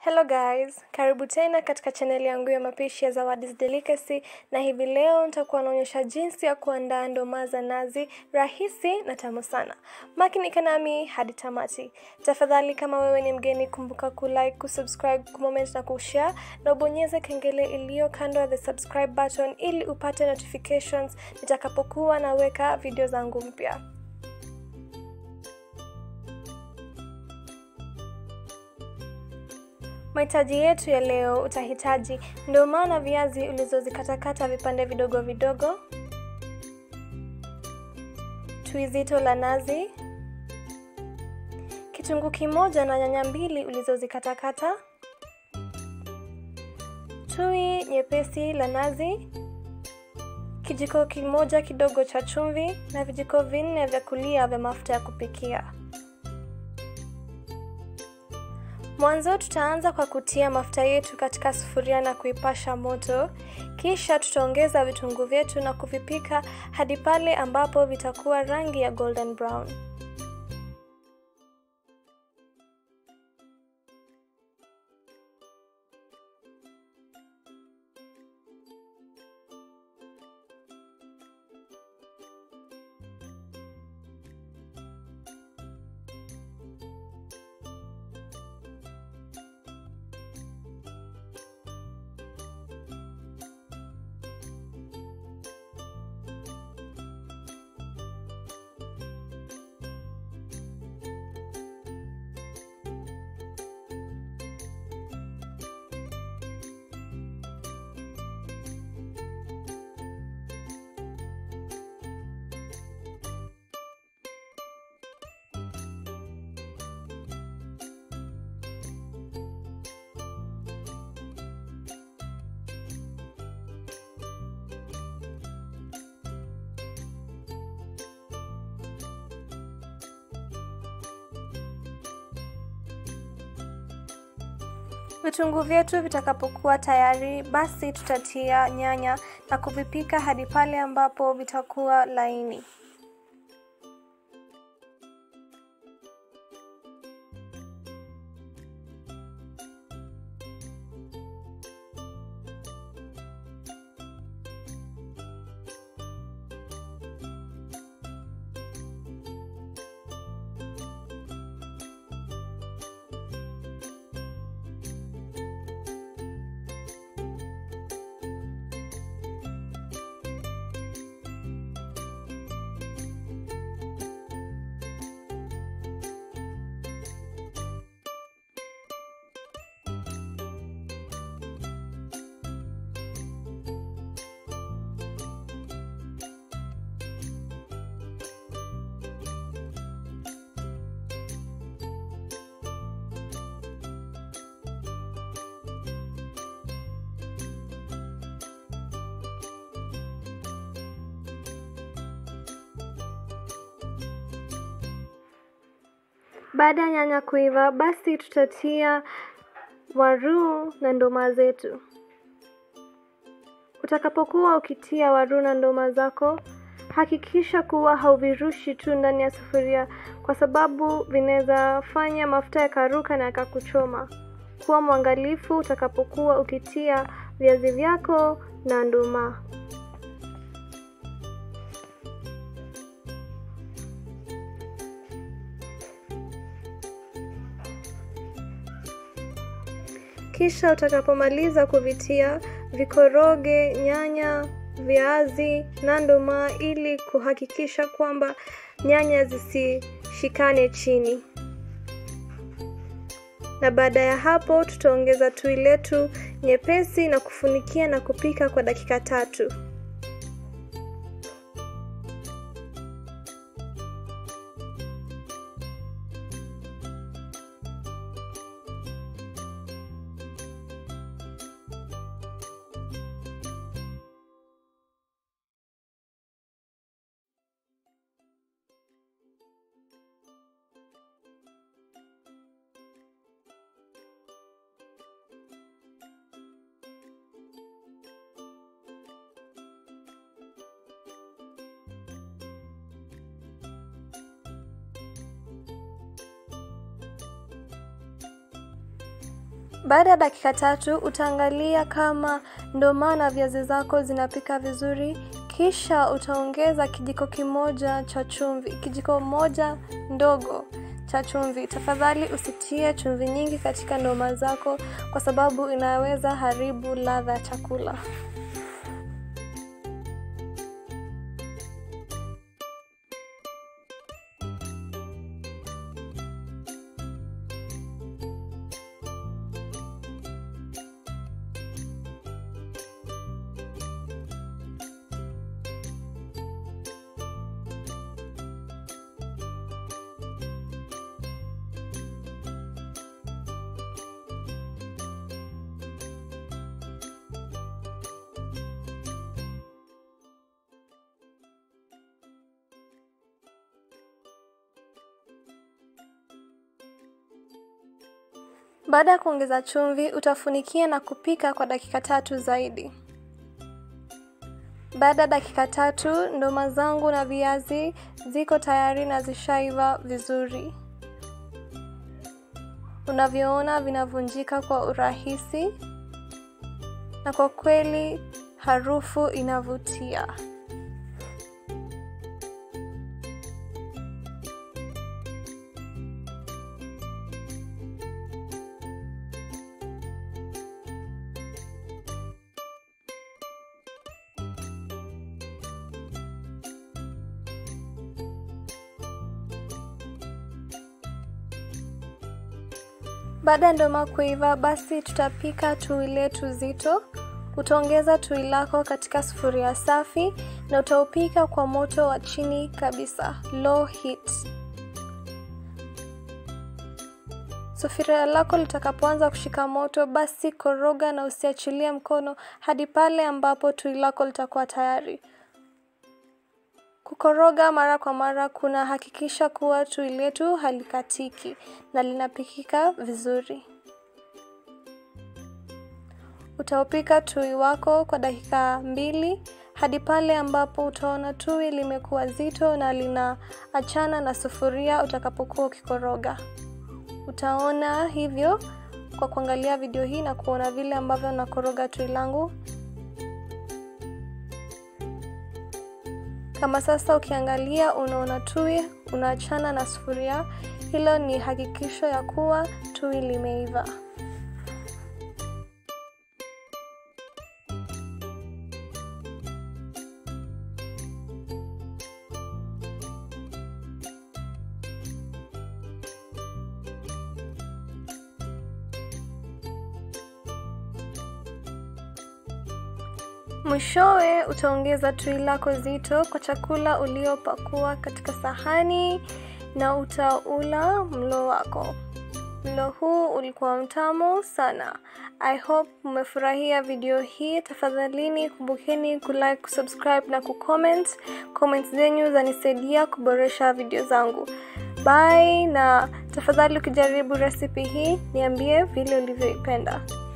Hello guys, karibu tena katika chaneli yangu ya mapishi ya Zawadi's Delicacy na hivi leo nitakuwa naonyesha jinsi ya kuandaa ndoma za nazi rahisi na tamu sana. Makinika nami hadi tamati. Tafadhali kama wewe ni mgeni, kumbuka kulike, kusubscribe, kucomment na kushare na ubonyeze kengele iliyo kando ya the subscribe button ili upate notifications nitakapokuwa naweka video zangu mpya. Mahitaji yetu ya leo, utahitaji ndoma na viazi ulizozikatakata vipande vidogo vidogo, tui zito la nazi, kitunguu kimoja na nyanya mbili ulizozikatakata, tui nyepesi la nazi, kijiko kimoja kidogo cha chumvi na vijiko vinne vya kulia vya mafuta ya kupikia. Mwanzo tutaanza kwa kutia mafuta yetu katika sufuria na kuipasha moto, kisha tutaongeza vitunguu vyetu na kuvipika hadi pale ambapo vitakuwa rangi ya golden brown. Vitunguu vyetu vitakapokuwa tayari, basi tutatia nyanya na kuvipika hadi pale ambapo vitakuwa laini. Baada ya nyanya kuiva, basi tutatia waruu na ndoma zetu. Utakapokuwa ukitia waruu na ndoma zako, hakikisha kuwa hauvirushi tu ndani ya sufuria, kwa sababu vinaweza fanya mafuta yakaruka na yakakuchoma. Kuwa mwangalifu utakapokuwa ukitia viazi vyako na ndoma. Kisha utakapomaliza kuvitia, vikoroge nyanya, viazi na ndoma ili kuhakikisha kwamba nyanya zisishikane chini. Na baada ya hapo tutaongeza tui letu nyepesi na kufunikia na kupika kwa dakika tatu. Baada ya dakika tatu utaangalia kama ndoma na viazi zako zinapika vizuri, kisha utaongeza kijiko kimoja cha chumvi, kijiko moja ndogo cha chumvi. Tafadhali usitie chumvi nyingi katika ndoma zako kwa sababu inaweza haribu ladha ya chakula. Baada ya kuongeza chumvi, utafunikia na kupika kwa dakika tatu zaidi. Baada ya dakika tatu, ndoma zangu na viazi ziko tayari na zishaiva vizuri. Unavyoona vinavunjika kwa urahisi na kwa kweli harufu inavutia. Baada ya ndoma kuiva, basi tutapika tui letu zito. Utaongeza tui lako katika sufuria safi na utaupika kwa moto wa chini kabisa, low heat. Sufuria lako litakapoanza kushika moto, basi koroga na usiachilie mkono hadi pale ambapo tui lako litakuwa tayari. Kukoroga mara kwa mara kuna hakikisha kuwa tui letu halikatiki na linapikika vizuri. Utaupika tui wako kwa dakika mbili hadi pale ambapo utaona tui limekuwa zito na linaachana na sufuria utakapokuwa ukikoroga. Utaona hivyo kwa kuangalia video hii na kuona vile ambavyo nakoroga tui langu. Kama sasa ukiangalia unaona tui unaachana na sufuria, hilo ni hakikisho ya kuwa tui limeiva. Mwishowe utaongeza tui lako zito kwa chakula uliopakua katika sahani na utaula mlo wako. Mlo huu ulikuwa mtamu sana. I hope mmefurahia video hii. Tafadhalini kumbukeni kulike, kusubscribe na kucomment. Comments zenyu zanisaidia kuboresha video zangu. Bye, na tafadhali ukijaribu recipe hii niambie vile ulivyoipenda.